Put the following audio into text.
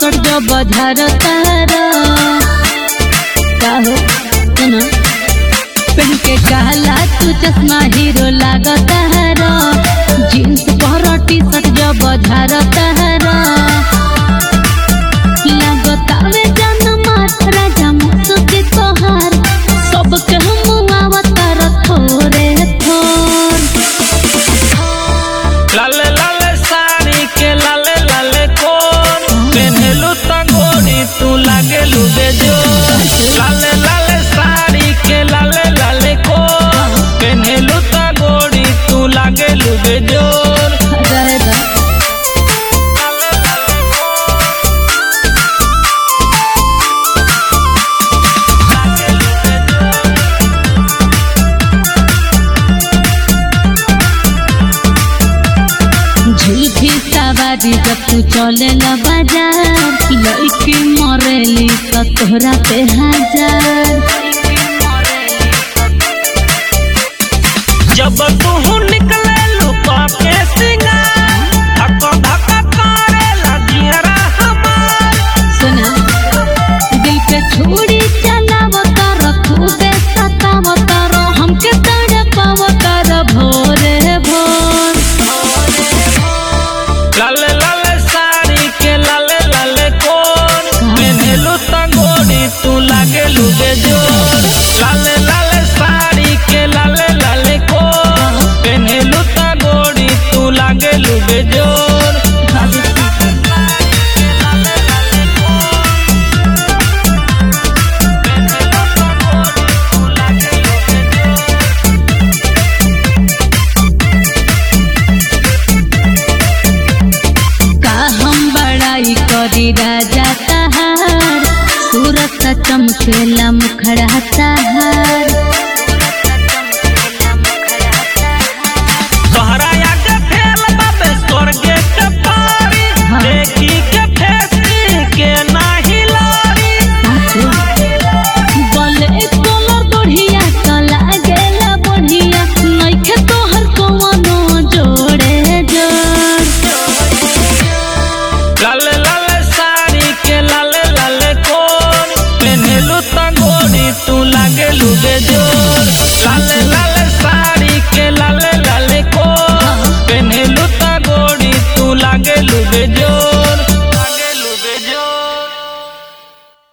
सट जो बजार तारा का हो सुना पहन के काला तू चश्मा हीरो लागता हरा जीन्स पर टी शर्ट जो बजार तारा लागतावे जनमा राजा मुसुके तोहार सबके हम आवतार थोरे थोर लाले लाले साड़ी के लाले लाले कोन पेन्हलू तंगोनी तू लागेलू बेजोर लाले लाले साड़ी के लाले लाले कोन पेन्हलू तंगोनी तू लागेलू बेजोर रहे दा झुलफी सवारी जब तू चले ला बाजार लड़की मरेली तो तोहरा पे हजार जब तू निकले लुका के सिंगार धक्का धक्का करे लगियरा हमार सुना दिल पे छोड़ी चलाव कर खूबे सताव कर हमके तड़पाव कर भोरे भोर लाले लाले साड़ी के लाले लाले कोन पेन्हलू तंगोनी तू लागेलू बेजोर लाले लाले साड़ी के लाले लाले कोन पेन्हलू तंगोनी तू लागेलू बेजोर का हम बड़ाई करी राजा तहार सूरत चमकेला मुखड़ा तहार तोहरा आगे फेल बाबे स्वर्गे के पारी हाँ। देखी के फेसी के नाही लारी बोले कलर बढ़िया तो लागेला बढ़िया नइखे तोहर कवनो जोड़े जोड़ लाले लाले साड़ी के लाले लाले कोन पेन्हलू तंगोनी तू लागेलू बेजोर लाले लाले साड़ी के लाले लाले कोन पेन्हलू तंगोनी तू लागेलू बेजोर